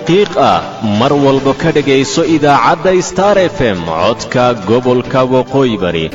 qiiq ah mar walba ka dhegayso idaacadda star f m codka gobolka waqooyi bari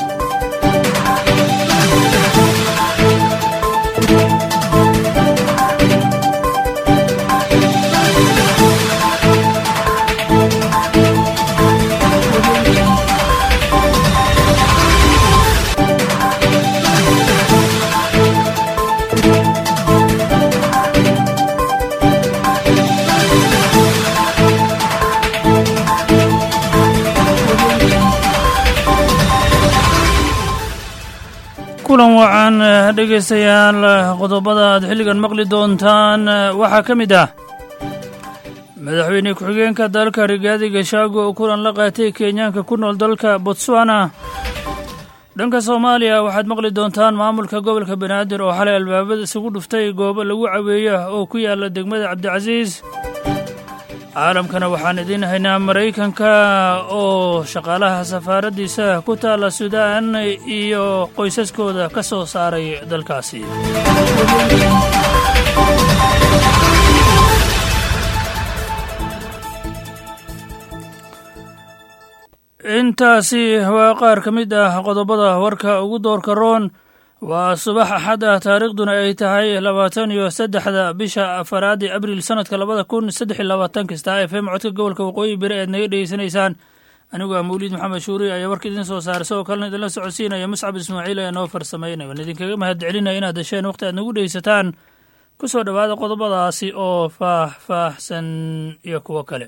kulan wacan dhegaystayaal qodobada aad xilligan maqli doontaan waxaa ka mid ah madaxweyne ku-xigeenka dalka rigaadi gashaago oo kulan la qaatay kenyaanka ku nool dalka botswana dhanka soomaaliya waxaad maqli doontaan maamulka gobolka banaadir oo xalay albaabada isugu dhuftay goobo lagu caweeya oo ku yaala degmada cabdicasiis caalamkana waxaan idiin haynaa maraykanka oo shaqaalaha safaaraddiisa ku taalla suudaan iyo qoysaskooda ka soo saaray dalkaasi intaasi waa qaar ka mid ah qodobada warka ugu doorka roon waa subax axad ah taariikhduna ay tahay labaatan iyo saddexda bisha afaraadi abriil sanadka labada kun saddex iyo labaatanka star f m codka gobolka waqooyi bari aad naga dhegeysanaysaan anigu ah mawliid maxamed shuuri ayaa warka idiin soo saaray sidoo kalena idinla socodsiinaya muscab ismaaciil ayaa noo farsameynaya waan idinkaga mahad celinaya inaad hesheen waqti aad nagu dhegeysataan ku soo dhowaada qodobadaasi oo faah-faahsan iyo kuwo kale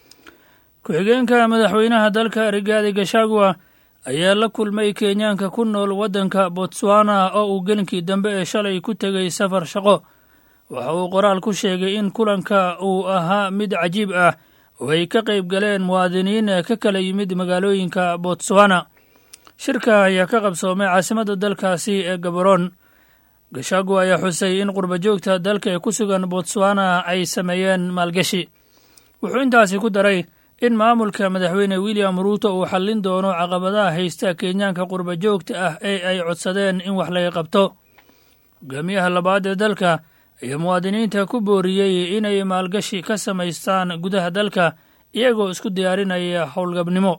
ku-xigeenka madaxweynaha dalka rigaadi gashagwa ayaa la kulmay kenyaanka ku nool waddanka botswana oo uu gelinkii dambe ee shalay ku tegay safar shaqo waxa uu qoraal ku sheegay in kulanka uu ahaa mid cajiib ah oo ay ka qayb galeen muwaadiniin ka kala yimid magaalooyinka botswana shirka ayaa ka qabsoomay caasimadda dalkaasi ee gabaroon gashagwa ayaa xusay in qurbajoogta dalka ee ku sugan botswana ay sameeyeen maalgashi wuxuu intaasi ku daray in maamulka madaxweyne william ruuto uu xallin doono caqabadaha haysta kenyaanka qurba joogta ah ee ay codsadeen in wax laga qabto hogaamiyaha labaad ee dalka ayaa muwaadiniinta ku booriyey inay maalgashi ka samaystaan gudaha dalka iyagoo isku diyaarinaya howlgabnimo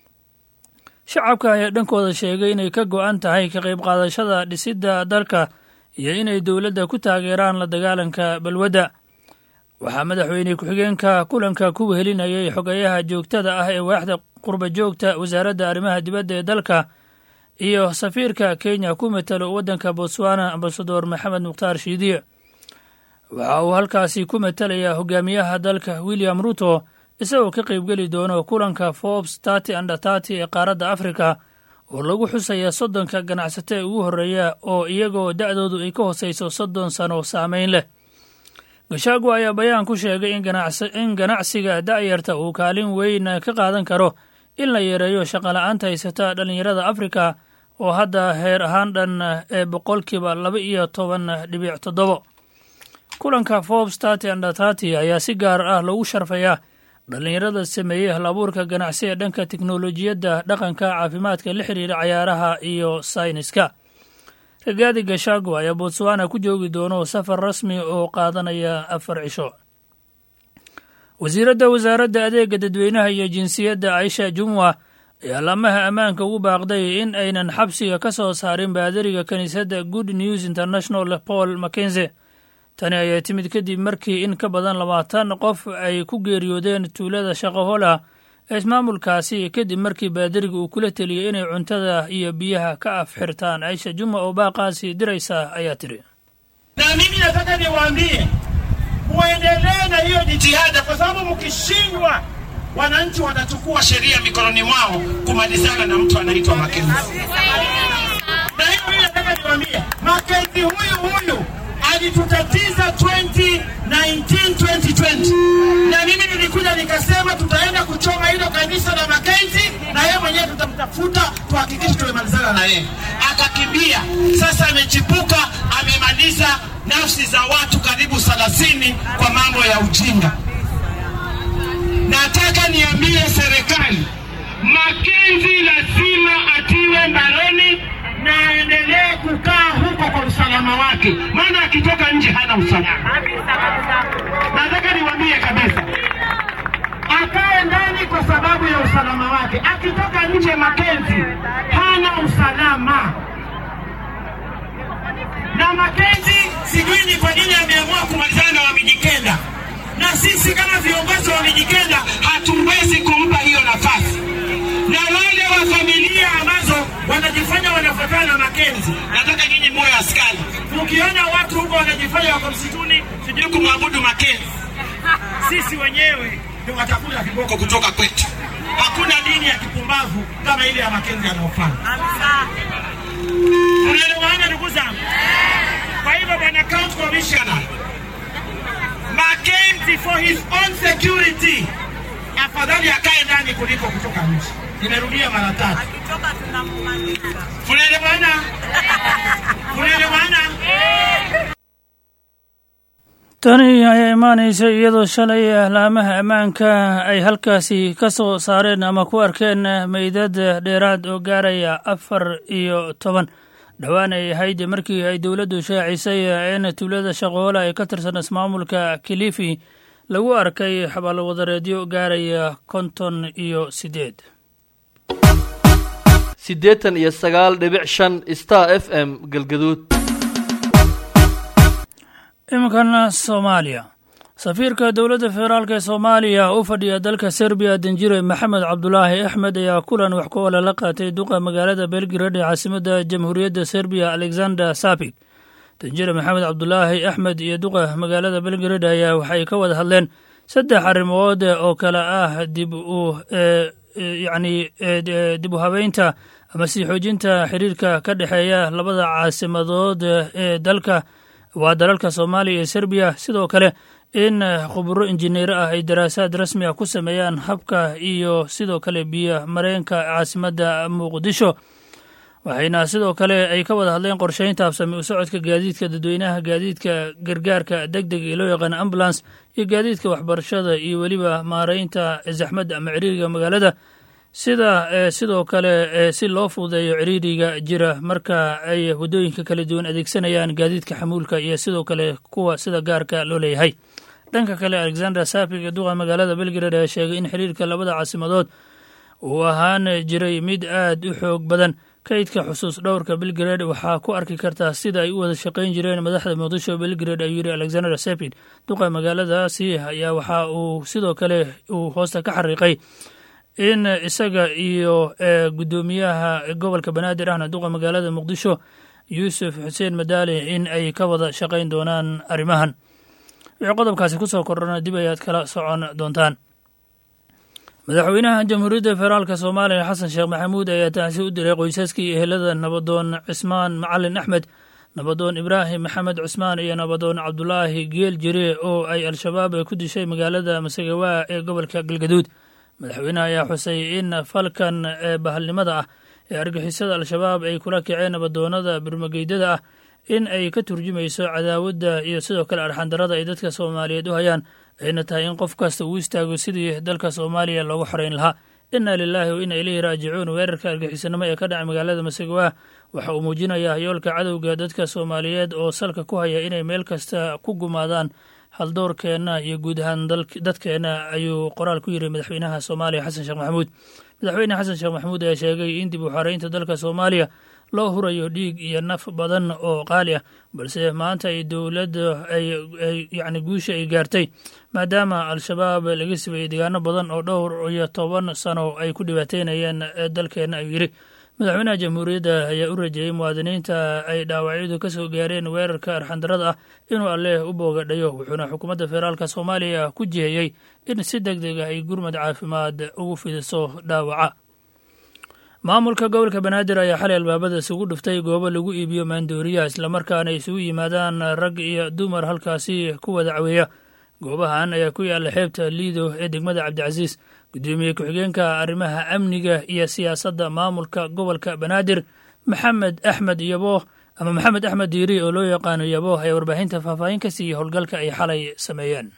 shacabka ayaa dhankooda sheegay inay ka go'an tahay ka qayb qaadashada dhisidda dalka iyo inay dowladda ku taageeraan la dagaalanka balwadda waxaa madaxweyne ku-xigeenka kulanka ku wehelinayay xogayaha joogtada ah ee waaxda qurba joogta wasaaradda arrimaha dibadda ee dalka iyo safiirka kenya ku matalo waddanka botswana ambasador maxamed mukhtaar shiidiye waxa uu halkaasi ku matalayaa hogaamiyaha dalka william ruto isagoo ka qaybgeli doono kulanka forbes tarty anda tarty ee qaaradda afrika oo lagu xusaya soddonka ganacsato ee ugu horreeya oo iyagoo da'doodu ay ka hosayso soddon sano saamayn leh gashaago ayaa bayaan ku sheegay in ganacsiga da'yarta uu kaalin weyn ka qaadan karo in la yareeyo shaqola'aanta haysata dhallinyarada afrika oo hadda heer ahaan dhan ee boqolkiiba laba iyo toban dhibic toddobo kulanka forbes tarty anda tarty ayaa si gaar ah loogu sharfayaa dhallinyarada sameeyey halabuurka ganacsi ee dhanka teknolojiyadda dhaqanka caafimaadka la xiriira cayaaraha iyo sayniska rigaadi gashaago ayaa botswana ku joogi doono safar rasmi oo qaadanaya afar cisho wasiiradda wasaaradda adeega dadweynaha iyo jinsiyadda aisha jumwa ayaa laamaha ammaanka ugu baaqday in aynan xabsiga ka soo saarin baadariga kiniisadda good news international paul mackenze tani ayaa timid kadib markii in ka badan labaatan qof ay ku geeriyoodeen tuulada shaqahola ee ismaamulkaasi kadib markii baadariga uu kula teliyey inay cuntada iyo biyaha ka afxirtaan aisha juma oo baaqaasi diraysa ayaa tiri na mimi nataka niwaambie muendelee na hiyo jitihada, kwa sababu mkishindwa, wananchi watachukua sheria mikononi mwao kumalizana na mtu anaitwa Makenzi. Na hiyo mimi nataka niwaambie, Makenzi huyu huyu alitutatiza 2019 2020 na mimi nilikuja nikasema tutaenda kuchoma hilo kanisa la Makenzi na yeye mwenyewe tutamtafuta tuhakikishe tumemalizana na yeye. Akakimbia, sasa amechipuka, amemaliza nafsi za watu karibu 30 kwa mambo ya ujinga. Nataka niambie serikali, Makenzi lazima atiwe mbaroni na aendelee kukaa huko kwa usalama wake, maana akitoka nje hana usalama. Nataka niwaambie kabisa, nje Makenzi hana usalama na Makenzi sijui ni kwa nini ameamua kumalizana na Wamijikenda, na sisi kama viongozi wa Wamijikenda hatuwezi kumpa hiyo nafasi. Na wale wa familia ambazo wanajifanya wanafuatana na Makenzi, nataka nyinyi muwe askari. Ukiona watu huko wanajifanya wako msituni, sijui kumwabudu Makenzi, sisi wenyewe ndio watakula viboko kutoka kwetu. Hakuna dini ya kipumbavu kama ile ya Makenzi anayofanya. Unaelewana ndugu zangu? Kwa hivyo bwana county commissioner Mackenzie for his own security, afadhali akae ndani kuliko kutoka nje. Nimerudia mara tatu. Unaelewana? Unaelewana? tani ayaa imaanaysa iyadoo shalay ahlaamaha ammaanka ay halkaasi ka soo saareen ama ku arkeen meydad dheeraad oo gaaraya afar iyo toban dhowaan ay ahayd markii ay dowladdu shaacisay in tuulada shaqoola ee ka tirsan ismaamulka kilifi lagu arkay xabaalwadareedyo gaaraya konton iyo siddeed siddeetan iyo sagaal dhibic shan star f m galgaduud iminkana soomaaliya safiirka dowladda federaalk ee soomaaliya u fadhiya dalka serbiya danjire maxamed cabdulaahi axmed ayaa kulan wax ku ole la qaatay duqa magaalada belgrad ee caasimadda jamhuuriyadda serbiya alexander sapik danjire maxamed cabdulaahi axmed iyo duqa magaalada belgrad ayaa waxay ka wada hadleen saddex arrimood oo kale ah dib u yacni dib u habeynta ama sii xoojinta xiriirka ka dhexeeya labada caasimadood ee dalka waa dalalka soomaaliya iyo serbiya sidoo kale in khuburo injineero ah ay daraasaad rasmi ah ku sameeyaan habka iyo sidoo kale biyo mareenka caasimadda muqdisho waxayna sidoo kale ay ka wada hadleen qorsheynta habsami u socodka gaadiidka dadweynaha gaadiidka gargaarka deg deg ee loo yaqaano ambulance iyo gaadiidka waxbarashada iyo weliba maareynta zaxmadda ama ciriiriga magaalada sida sidoo kale si loo fududeeyo ciriiriga jira marka ay waddooyinka kala duwan adeegsanayaan gaadiidka xamuulka iyo sidoo kale kuwa sida gaarka loo leeyahay dhanka kale alexander sapig ee duqa magaalada belgrad ayaa sheegay in xiriirka labada caasimadood uu ahaan jiray mid aad u xoog badan kaydka xusuus dhowrka belgrad waxaa ku arki kartaa sida ay u wada shaqayn jireen madaxda muqdisho belgrad ayuu yidhi alexander sapid duqa magaaladaasi ayaa waxa uu sidoo kale uu hoosta ka xariiqay in isaga iyo guddoomiyaha gobolka banaadir ahna duqa magaalada muqdisho yuusuf xuseen madaali in ay ka wada shaqayn doonaan arrimahan wixii qodobkaasi ku soo kordhana dib ayaad kala socon doontaan madaxweynaha jamhuuriyadda federaalk soomaaliya xasan sheekh maxamuud ayaa taasi u diray qoysaskii ehelada nabadoon cismaan macalin axmed nabadoon ibraahim maxamed cusmaan iyo nabadoon cabdulaahi geel jire oo ay al-shabaab ku dishay magaalada masagawaa ee gobolka galgaduud madaxweynaha ayaa xusay in falkan ee bahalnimada ah ee argixisada al-shabaab ay kula kaceen nabadoonada burmageydada ah in ay ka turjumayso cadaawadda iyo sidoo kale arxandarada ay dadka soomaaliyeed u hayaan ayna tahay in qof kasta uu istaago sidii dalka soomaaliya loogu xoreyn lahaa inna lilaahi wa inna ilayhi raajicuun weerarka argixisanimo ee ka dhacay magaalada masagawaa waxa uu muujinayaa yoolka cadowga dadka soomaaliyeed oo salka ku haya inay meel kasta ku gumaadaan haldoorkeenna iyo guud ahaan dadkeenna ayuu qoraal ku yiri madaxweynaha soomaaliya xasan sheekh maxamuud madaxweyne xasan sheekh maxamuud ayaa sheegay in dib u xoreynta dalka soomaaliya loo hurayo dhiig iyo naf badan oo qaali ah balse maanta ay dowladda ay yacni guusha ay gaartay maadaama al-shabaab laga sibayey deegaano badan oo dhowr iyo toban sano ay ku dhibaateynayeen dalkeenna ayuu yidhi madaxweynaha jamhuuriyadda ayaa u rajeeyey muwaadiniinta ay dhaawacyadu ka soo gaareen weerarka arxandarada ah inuu alleh u boogadhayo wuxuuna xukuumadda federaalk soomaaliya ku jiheyey in si deg deg ah ay gurmad caafimaad ugu fidiso dhaawaca maamulka gobolka banaadir ayaa xalay albaabada isugu dhuftay goobo lagu iibiyo maandooriyaha islamarkaana isugu yimaadaan rag iyo dumar halkaasi ku wada caweeya goobahan ayaa ku yaalla xeebta liido ee degmada cabdicasiis guddoomiye ku-xigeenka arrimaha amniga iyo siyaasadda maamulka gobolka banaadir maxamed axmed yabo ama maxamed axmed diiri oo loo yaqaano yabo ayaa warbaahinta faahfaahin ka siiyey howlgalka ay xalay sameeyeen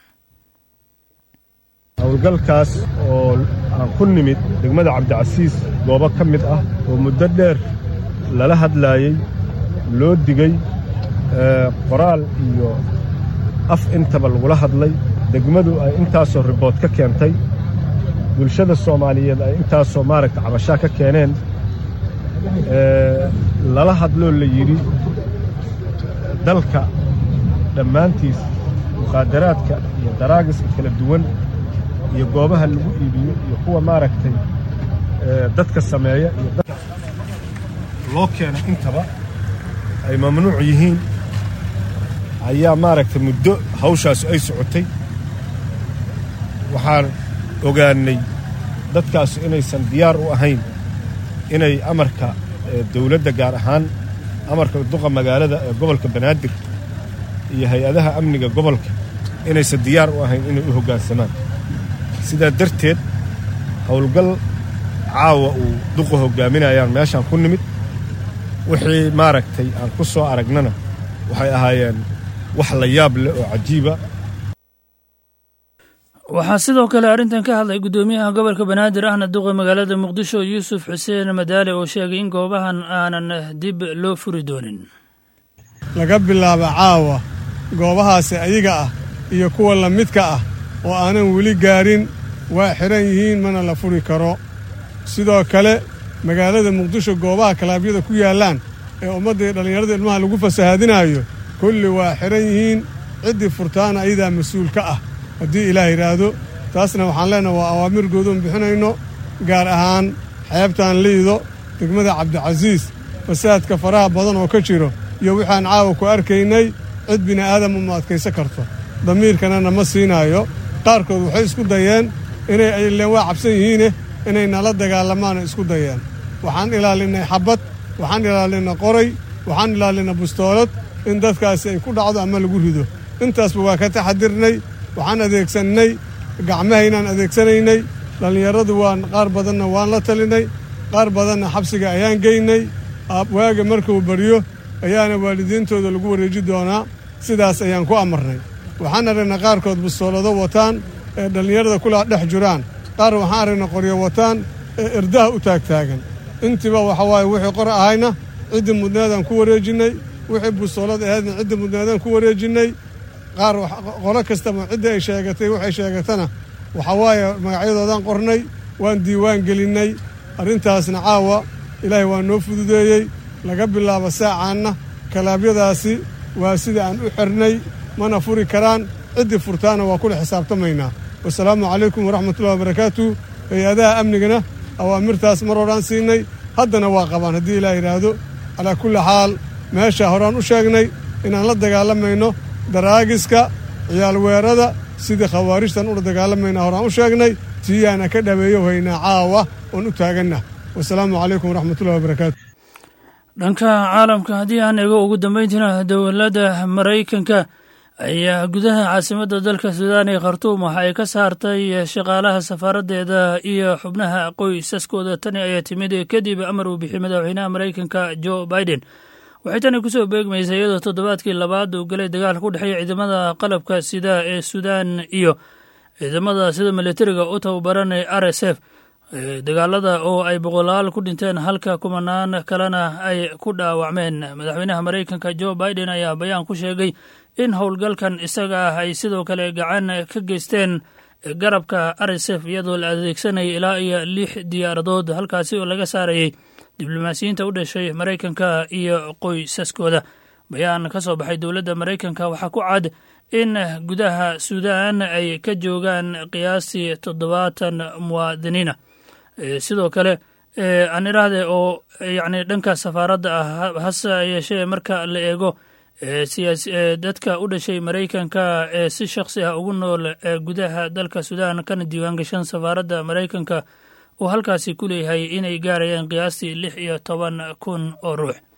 howlgalkaas oo aan ku nimid degmada cabdicasiis goobo ka mid ah oo muddo dheer lala hadlaayey loo digey qoraal iyo af intaba lagula hadlay degmadu ay intaasoo ribood ka keentay bulshada soomaaliyeed ay intaasoo maaragta cabashaa ka keeneen lala hadloo la yidhi dalka dhammaantiis mukhaadaraadka iyo daraagiska kala duwan iyo goobaha lagu iibiyo iyo kuwa maaragtay dadka sameeya iyo dadka loo keenay intaba ay mamnuuc yihiin ayaa maaragtay muddo hawshaasu ay socotay waxaan ogaannay dadkaasu inaysan diyaar u ahayn inay amarka dawladda gaar ahaan amarka duqa magaalada ee gobolka banaadir iyo hay-adaha amniga gobolka inaysan diyaar u ahayn inay u hoggaansamaan sidaa darteed howlgal caawa uu duqa hoggaaminayaan meeshaan ku nimid wixii maaragtay aan ku soo aragnana waxay ahaayeen wax la yaab leh oo cajiiba waxaa sidoo kale arrintan ka hadlay guddoomiyaha gobolka banaadir ahna duqa magaalada muqdisho yuusuf xuseen madaale oo sheegay in goobahan aanan dib loo furi doonin laga bilaabo caawa goobahaasi ayaga ah iyo kuwa la midka ah oo aanan weli gaarin waa xidhan yihiin mana la furi karo sidoo kale magaalada muqdisho goobaha kalaabyada ku yaallaan ee ummadda iyo dhallinyarada ilmaha lagu fasahaadinaayo kulli waa xidhan yihiin ciddii furtaana ayadaa mas-uul ka ah haddii ilaah yidhaahdo taasna waxaan leenaha waa awaamir goodoon bixinayno gaar ahaan xeebtaan liido degmada cabdicasiis fasaadka faraha badan oo ka jiro iyo waxaan caawa ku arkaynay cid bini'aadam uma adkaysan karto damiirkana nama siinaayo qaarkood waxay isku dayeen inay ayleen waa cabsan yihiine inay nala dagaalamaana isku dayeen waxaan ilaalinnay xabbad waxaan ilaalinnay qoray waxaan ilaalinnay bustoolad in dadkaasi ay ku dhacdo ama lagu rido intaasba waa ka taxadirnay waxaan adeegsannay gacmahaynaan adeegsanaynay dhallinyaradu waan qaar badanna waan la talinay qaar badanna xabsiga ayaan geynay waaga markuu baryo ayaana waalidiintooda lagu wareeji doonaa sidaas ayaan ku amarnay waxaan aragnay qaarkood bustoolado wataan ee dhallinyarada kulaa dhex jiraan qaar waxaan aragnay qoryo wataan ee irdaha u taagtaagan intiiba waxa waaye wixii qor ahayna ciddii mudnaadaan ku wareejinnay wixii bustoolad ahaydna ciddii mudnaadaan ku wareejinnay qaar qolo kastaba ciddii ay sheegatay waxay sheegatana waxa waaye magacyadoodaan qornay waan diiwaan gelinnay arrintaasna caawa ilaahay waa noo fududeeyey laga bilaabo saacaanna kalaabyadaasi waa sida aan u xirnay mana furi karaan ciddii furtaana waa kula xisaabtamaynaa wasalaamu calaykum waraxmatullahi wabarakaatu hay-adaha amnigana awaamirtaas mar horaan siinay haddana waa qabaan haddii ilaah yidhaahdo calaa kulli xaal meesha horaan u sheegnay inaan la dagaalamayno daraagiska ciyaalweerada sidii khawaarijtan ula dagaalamayna horaan u sheegnay tiyaana ka dhabeeyo haynaa caawa oon u taaganna wasalaamu calaykum waraxmatullahi wabarakaatu dhanka caalamka haddii aan ego ugu dambayntiina dowladda maraykanka ayaa gudaha caasimadda dalka suudaan ee khartuum waxa ay ka saartay shaqaalaha safaaraddeeda iyo xubnaha qoysaskooda tani ayaa timid kadib amar uu bixiyey madaxweynaha maraykanka jo biden waxay tani kusoo beegmaysay iyadoo toddobaadkii labaad uu galay dagaal ku dhexeeya ciidamada qalabka sida ee suudaan iyo ciidamada sida militariga u tababaran ee r s f dagaalada oo ay boqolaal ku dhinteen halka kumanaan kalena ay ku dhaawacmeen madaxweynaha maraykanka jo biden ayaa bayaan ku sheegay in howlgalkan isaga ah ay sidoo kale gacan ka geysteen garabka r s f iyadoo la adeegsanayay ilaa iyo lix diyaaradood halkaasi oo laga saarayay diblomaasiyiinta u dhashay maraykanka iyo qoysaskooda bayaan ka soo baxay dowladda maraykanka waxaa ku cad in gudaha suudaan ay ka joogaan qiyaastii toddobaatan muwaadiniina sidoo kale aan idhaahde oo yacni dhanka safaaradda ah hase yeeshee marka la eego dadka u dhashay maraykanka ee si shakhsi ah ugu nool gudaha dalka suudaan kana diiwaan gashan safaaradda maraykanka uu halkaasi ku leeyahay inay gaarayaan qiyaastii lix iyo toban kun oo ruux